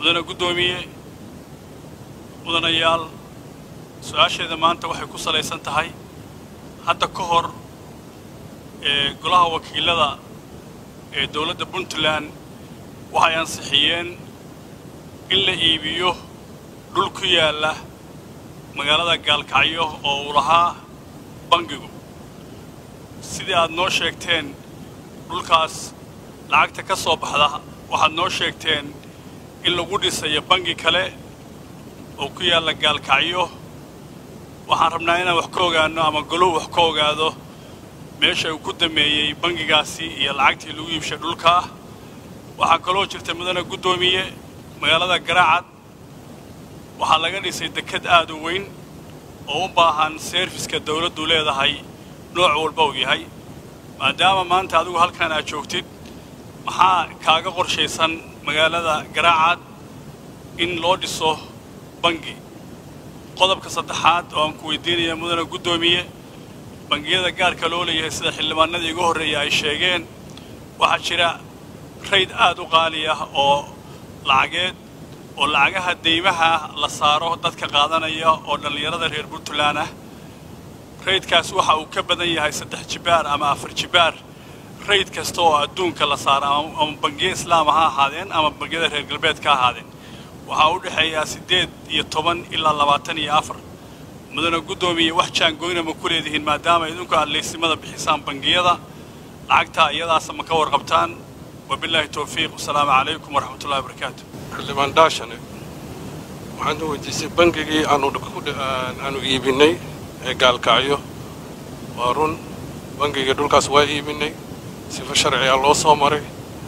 mudane guddoomiye mudanayaal su-aasheeda maanta waxay ku salaysan tahay hadda ka hor ee golaha wakiilada ee dowladda puntland waxay ansixiyeen in la iibiyo dhul ku yaalla magaalada gaalkacyo oo uu lahaa bangigu sidii aad noo sheegteen dhulkaas lacagta ka soo baxda waxaad noo sheegteen in lagu dhisayo bangi kale oo ku yaalla gaalkacyo waxaan rabnaa inaan wax ka ogaanno ama goluhu wax ka ogaado meesha uu ku dameeyey bangigaasi iyo lacagtii lagu iibshay dhulkaa waxaa kaloo jirta mudane guddoomiye magaalada garaacad waxaa laga dhisay dekad aad u weyn oo u baahan seerfiska dawladdu leedahay nooc walba uu yahay maadaama maanta adigu halkan aad joogtid maxaa kaaga qorshaysan magaalada garaacad in loo dhiso bangi qodobka saddexaad oo aan ku weydiinaya mudane guddoomiye bangiyada gaarka loo leeyahay sida xildhibaanadii igu horreeya ay sheegeen waxaa jira rayd aad u qaali ah oo lacageed oo lacagaha deymaha la saaro dadka qaadanaya oo dhallinyarada reer puntland ah raydkaas waxa uu ka badan yahay saddex jibaar ama afar jibaar rayd kasta oo adduunka la saaro ama bangiya islaama ha ahaadeen ama bangiyada reer galbeedka ha ahaadeen waxaa u dhexeeyaa siddeed iyo toban ilaa labaatan iyo afar mudane guddoomiye wax jaangoyna ma ku leedihiin maadaama idinku aad leysimada bixisaan bangiyada lacagtaa iyadaasa ma ka warqabtaan wabilaahi towfiiq wasalaamu calaykum waraxmat ullahi wabarakaatu xildhibaan dhaashane waxaan weydiisay bangigii aanu iibinay ee gaalkacyo waa run bangigii dhulkaas waa iibinay sifo sharciga loo soo maray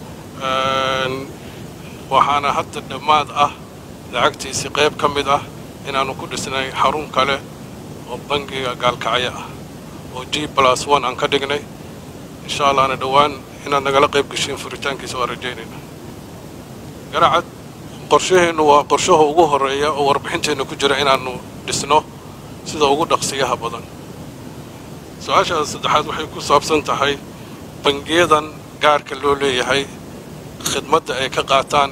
waxaana hadda dhammaad ah lacagtiisii qayb ka mid ah inaannu ku dhisnay xarun kale oo bangiga gaalkacyo ah oo g plus one aan ka dhignay insha allahna dhowaan inaad nagala qayb geshiin furitaankiisa waa rajaynayna garacad qorshaheennu waa qorshaha ugu horreeya oo warbixinteenna ku jira inaannu dhisno sida ugu dhaqsiyaha badan su-aashaada saddexaad waxay ku saabsan tahay bangiyadan gaarka loo leeyahay khidmadda ay ka qaataan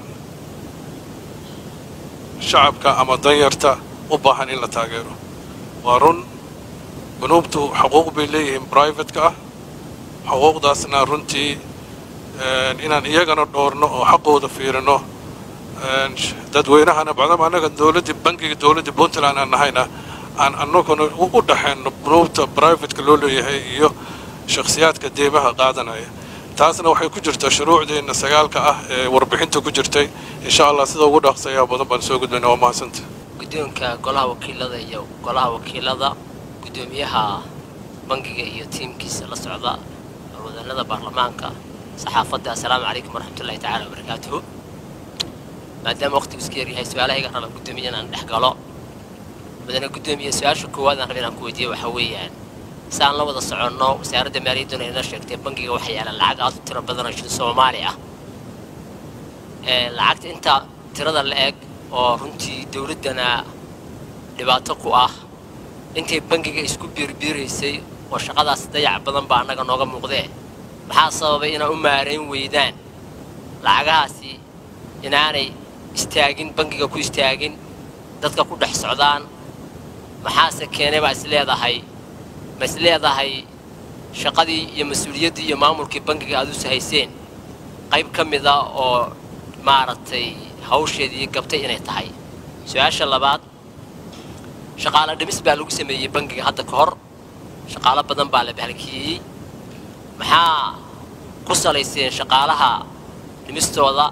shacabka ama danyarta u baahan in la taageero waa run banuubtu xuquuq bay leeyihiin brivatka ah xuquuqdaasna runtii inaan iyagana dhoorno oo xaqooda fiirino dadweynahana bacdama annaga dowladdii bangiga dowladdii puntland aan nahayna aan annaguna u dhaxayno banuubta brivatka loo leeyahay iyo shakhsiyaadka deemaha qaadanaya taasna waxay ku jirtaa shuruucdeenna sagaalka ah ee warbixinta ku jirtay insha allah sida ugu dhaqsayaa badan baan soo gudbayna waa mahadsanta guddoonka golaha wakiilada iyo golaha wakiilada guddoomiyaha bangiga iyo tiimkiisa la socda wadannada baarlamaanka saxaafadda assalaamu calaykum waraxmatullahi tacaala wabarakaatuhu maadaama waqtigu iska yaryahay su-aalahayga raba guddoomiye inaan dhex galo mudane guddoomiye su-aasha koowaad aan raba inaan ku weydiiyo waxaa weeyaan saan la wada soconno wasaaradda maaliyadduna ina sheegtay bangiga waxaa yaala lacag aad u tiro badan oo shil soomaali ah lacagta inta tirada la eg oo runtii dowladdana dhibaato ku ah intay bangiga isku biirbiiraysay oo shaqadaas dayac badan baa annaga nooga muuqdee maxaa sababay inaa u maarayn weydaan lacagahaasi inaanay istaagin bangiga ku istaagin dadka ku dhex socdaan maxaase keenay baa is leedahay ma is leedahay shaqadii iyo mas-uuliyaddii iyo maamulkii bangiga aad usi hayseen qayb ka mida oo maaragtay hawsheedii gabtay inay tahay su-aasha labaad shaqaalo dhimis baa lagu sameeyey bangiga hadda ka hor shaqaalo badan baa la bahalkiiyey maxaa ku salayseen shaqaalaha dhimistooda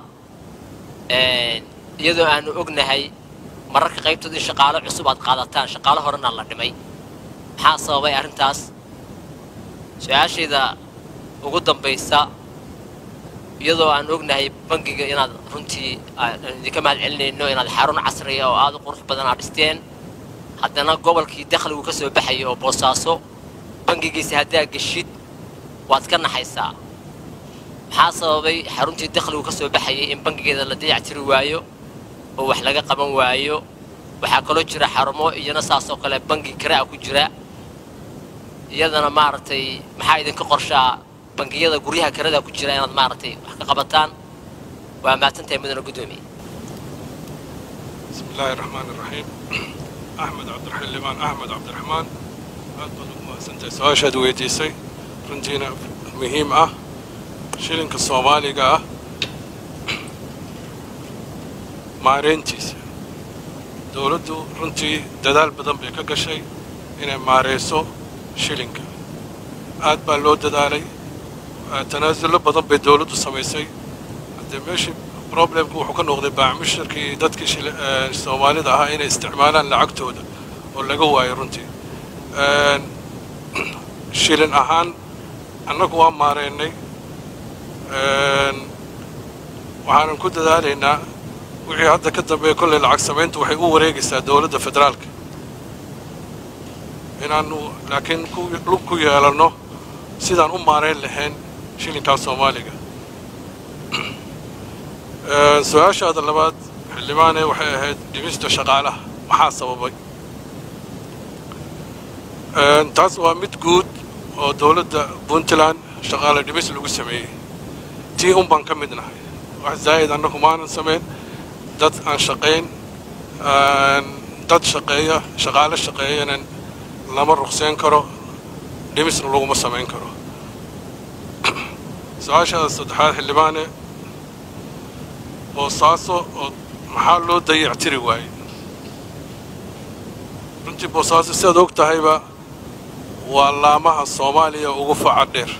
iyadoo aanu ognahay mararka qaybtood in shaqaalo cusub aad qaadataan shaqaalo horena la dhimay maxaa sababay arrintaas su-aashayda ugu dambaysa iyadoo aan ognahay bangiga inaad runtii idinka mahad celinayno inaad xarun casriya oo aada u qurux badan aad dhisteen haddana gobolkii dakhligu ka soo baxaya oo boosaaso bangigiisa haddaa geshid waad ka naxaysaa maxaa sababay xaruntii dakhligu ka soo baxayay in bangigeeda la dayactiri waayo oo wax laga qaban waayo waxaa kaloo jira xarumo iyana saasoo kale bangi karaa ku jira iyadana maaragtay maxaa idinka qorshaa bangiyada guryaha karada ku jira inaad maaragtay wax ka qabataan waa mahadsantahay mudane guddoomiye بسم الله الرحمن الرحيم أحمد عبد الحليمان أحمد عبد الرحمن aad baad ugu mahadsantahay su-aashaad weydiisay runtiina muhiim ah shilinka soomaaliga ah maareyntiisa dowladdu runtii dadaal badan bay ka gashay inay maareyso shilinka aad baa loo dadaalay tanaasullo badan bay dowladdu samaysay haddee meeshii problemku wuxuu ka noqday baacmushirkii dadkii soomaalida ahaa inay isticmaalaan lacagtooda oo laga waayo runtii shilin ahaan annagu waa maareynay waxaanan ku dadaalaynaa wixii hadda ka dambeeya kolley lacag samayntu waxay u wareegaysaa dowladda federaalka inaanu laakiin lug ku yeelanno sidaan u maareyn lahayn shilinkaa soomaaliga su-aashaada labaad xildhibaane waxay ahayd dhimista shaqaalaha maxaa sababay taas waa mid guud oo dowladda puntland shaqaale dhimis lagu sameeyey tii un baan ka mid nahay wax zaa'id annagu maanan samayn dad aan shaqayn dad shaqeeya shaqaale shaqeeyanan lama ruqseen karo dhimisna laguma samayn karo su-aashaada saddexaad xildhibaane boosaaso oo maxaa loo dayactiri waayey runtii boosaaso sidaad og tahayba waa laamaha soomaaliya ugu faca dheer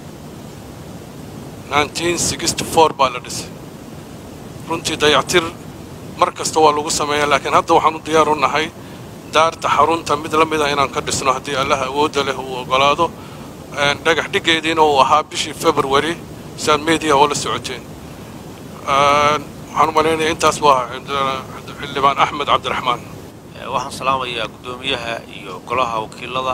baa la dhisay runtii dayactir mar kasta waa lagu sameeyaa laakiin hadda waxaan u diyaar u nahay daarta xarunta mid la mid ah inaan ka dhisno haddii allaha awoodda leh uu ogolaado dhagax dhiggeediina uu ahaa bishii february siaad media oo la socoteen waxaan u malaynayaa intaas waa xildhibaan axmed cabdiraxmaan waxaan salaamayaa guddoomiyaha iyo golaha wakiilada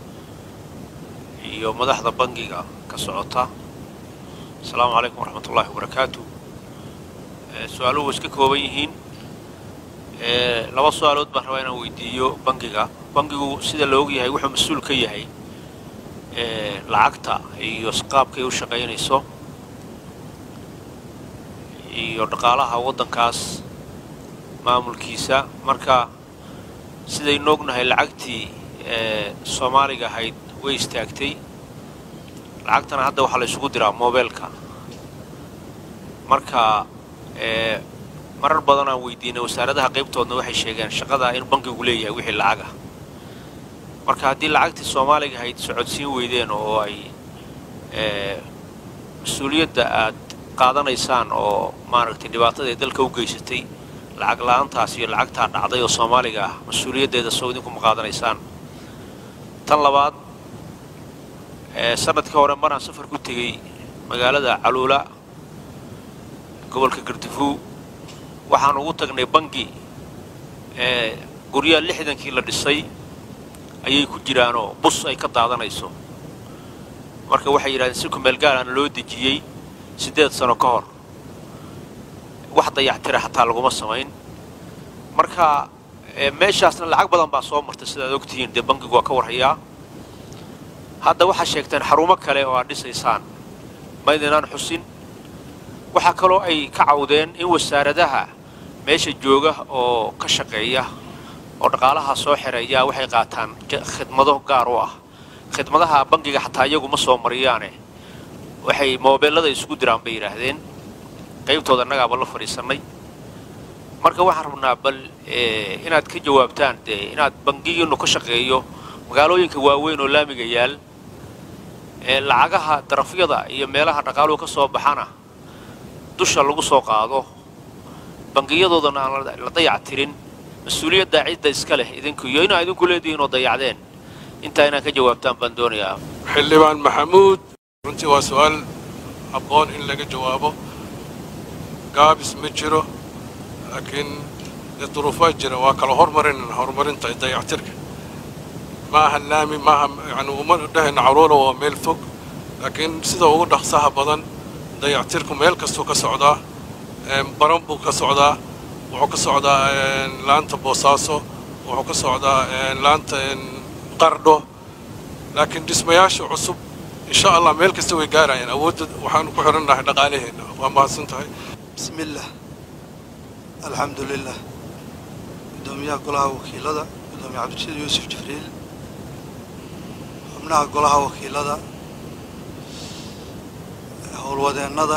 iyo madaxda bangiga ka socota asalaamu calaykum waraxmat ullahi wabarakaatu su-aaluhu way iska kooban yihiin laba su-aalood baan rabaa inaan weydiiyo bangiga bangigu sida la ogyahay wuxuu mas-uul ka yahay lacagta iyo qaabkay u shaqaynayso iyo dhaqaalaha waddankaas maamulkiisa marka sidaynu ognahay lacagtii soomaaliga ahayd way istaagtay lacagtana hadda waxaa la isugu diraa moobeelka marka marar badan aan weydiinay wasaaradaha qaybtoodna waxay sheegeen shaqada in bankigu leeyahay wixii lacaga marka haddii lacagtii soomaaliga ahayd socodsiin weydeen oo ay mas-uuliyadda aad qaadanaysaan oo maaragtay dhibaatada ay dalka u geysatay lacag la-aantaas iyo lacagtaa dhacday oo soomaaliga ah mas-uuliyaddeeda soo idinkuma qaadanaysaan tan labaad sanadkii hore maraan safar ku tegey magaalada caluula gobolka gardafuw waxaan ugu tagnay bangi guryaha lixdankii la dhisay ayay ku jiraanoo bus ay ka daadanayso marka waxay yidhahdeen si kumeelgaalaana loo dejiyey siddeed sano ka hor wax dayactira xataa laguma samayn marka meeshaasna lacag badan baa soo martay sidaad ogtihiin dee bangigu waa ka warhayaa hadda waxaa sheegteen xarumo kale oo aad dhisaysaan maydinaan xusin waxaa kaloo ay ka cawdeen in wasaaradaha meesha jooga oo ka shaqeeya oo dhaqaalaha soo xereeyaa waxay qaataan khidmado gaar u ah khidmadaha bangiga xataa iyagu ma soo mariyaane waxay moobeellada isugu diraan bay yidhaahdeen qaybtooda annagaaba la fadhiisannay marka waxaan rabnaa bal inaad ka jawaabtaan dee inaad bangigiinnu ka shaqeeyo magaalooyinka waaweyn oo laamiga yaal lacagaha darafyada iyo meelaha dhaqaaluhu ka soo baxana dusha lagu soo qaado bangiyadoodana aan la dayac tirin mas-uuliyaddaa cidda iska leh idinku iyo inaa idinku leedihiin oo dayacdeen intaa inaad ka jawaabtaan baan doonayaa xildhibaan maxamuud runtii waa su-aal habboon in laga jawaabo gaabis ma jiro laakiin dee duruufaa jira waa kala hormarinana horumarinta dayactirka maaha laami maaha yani uma dhehayna caruura waa meel fog laakiin sida ugu dhaqsaha badan dayactirku meel kastuu ka socdaa baran buu ka socdaa wuxuu ka socdaa laanta boosaaso wuxuu ka socdaa laanta qardho laakiin dhismayaasha cusub insha allah meel kasta way gaarayaan awoodda waxaanu ku xidhannahay dhaqaalaheenna waa mahadsan tahay بسم الله الحمد لله gudoomiyaha golaha wakiilada gudoomiye cabdirashiid yuusuf jibriil xubnaha golaha wakiilada howlwadeennada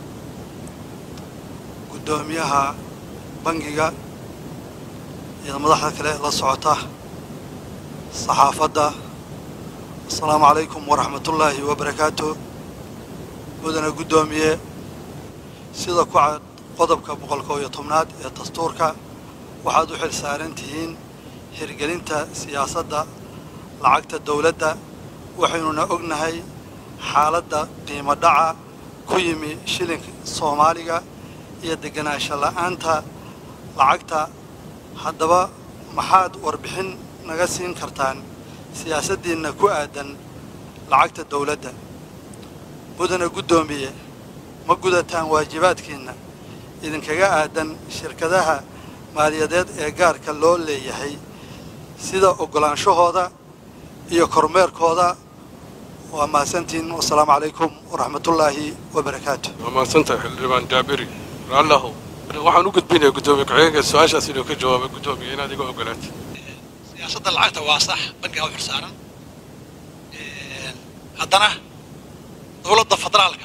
gudoomiyaha bangiga iyo madaxda kale la socota saxaafadda assalaamu calaykum waraxmatullaahi wabarakaatu mudana guddoomiye sida ku cad qodobka boqolkoo iyo tobnaad ee dastuurka waxaad u xil saaran tihiin hirgelinta siyaasadda lacagta dowladda waxaynuna ognahay xaaladda qiimo dhaca ku yimi shilinka soomaaliga iyo deganaansho la'aanta lacagta haddaba maxaad warbixin naga siin kartaan siyaasaddiinna ku aadan lacagta dowladda mudana guddoomiye ma gudataan waajibaadkiinna idinkaga aadan shirkadaha maaliyadeed ee gaarka loo leeyahay sida oggolaanshahooda iyo kormeerkooda waa mahadsantihiin wasalaamu calaykum waraxmatullaahi wabarakaatu waa mahadsantahay xildhibaan jaabiri raallahu waxaan u gudbinayaa guddoomiye ku-xigeenka su-aashaas inuu ka jawaabo guddoomiye inaad iga ogolaatid siyaasadda lacagta waa sax bankiga u xilsaaran haddana dowladda federaalka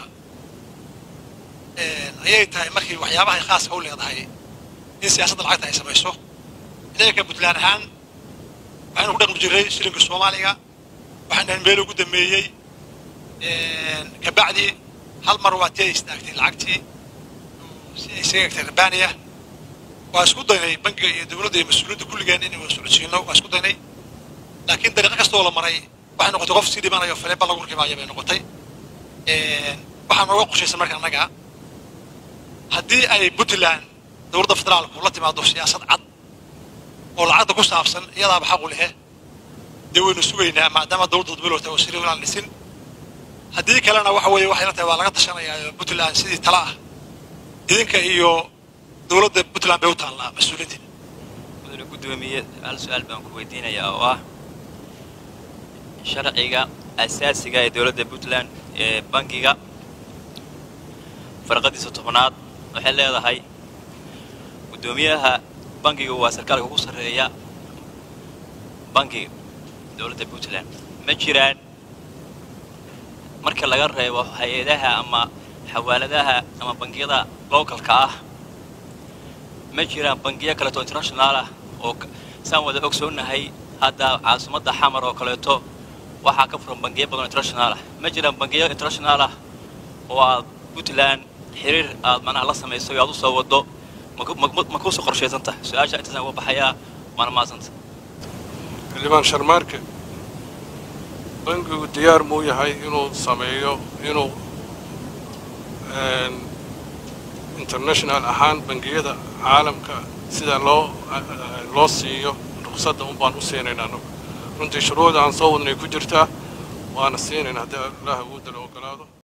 ayay tahay markii waxyaabahay khaaska u leedahay in siyaasadda lacagta ay samayso idaga puntland ahaan waxaynu ku dhaqmi jirray shilinka soomaaliga waxaan dhahayn meel ugu dambeeyey kabacdi hal mar waa tii ay istaagtay lacagtii si ay isaga egtay rabaniya waa isku daynay bankiga iyo dowladda iyo mas-uuliyadda kulligeen inay wada socodsiino waa isku daynay laakiin dariiqo kastoo la maray waxay noqotay qof sii dhimanayo faleeba lagu rakibaayo bay noqotay waxaa nooga qorshaysan marka annaga haddii ay puntland dowladda federaalku la timaado siyaasad cad oo lacagta ku saabsan iyadaaba xaqu lehe dee waynu sugaynaa maadaama dowladda dudbilowta oo siri aan dhisin haddii kalena waxa weeye waxay la tahay waa laga tashanayaa puntland sidii tala ah idinka iyo dowladda puntland bay u taallaa mas-uuliyaddiina mudane guddoomiye hal su-aal baan ku weydiinayaa oo ah sharciga asaasiga ee dowladda puntland ee bankiga farqadiisa tobnaad waxay leedahay guddoomiyaha bankiga waa sarkaalka ugu sarreeya bankiga dowladda puntland ma jiraan marka laga reebo hay-adaha ama xawaaladaha ama bangiyada localka ah ma jiraan bangiyo kaleeto international ah oo saan wada ogsoonahay hadda caasimadda xamar oo kaleeto waxaa ka furan bangiyo badan oo international ah ma jiraan bangiyo international ah oo aad puntland xiriir aad manaha la samayso o aad u soo waddo ma kuusoo qorshaysanta su-aasha intaasaan uga baxayaa waana mahadsanta xildhibaan sharmaarke bankigu diyaar muu yahay inuu sameeyo inuu international ahaan bangiyada caalamka sida loo loo siiyo ruqsadda un baan u siinaynaa anagu runtii shuruucda aan soo wadnay ku jirtaa waana siinaynaa haddii allah awoodda la ogolaado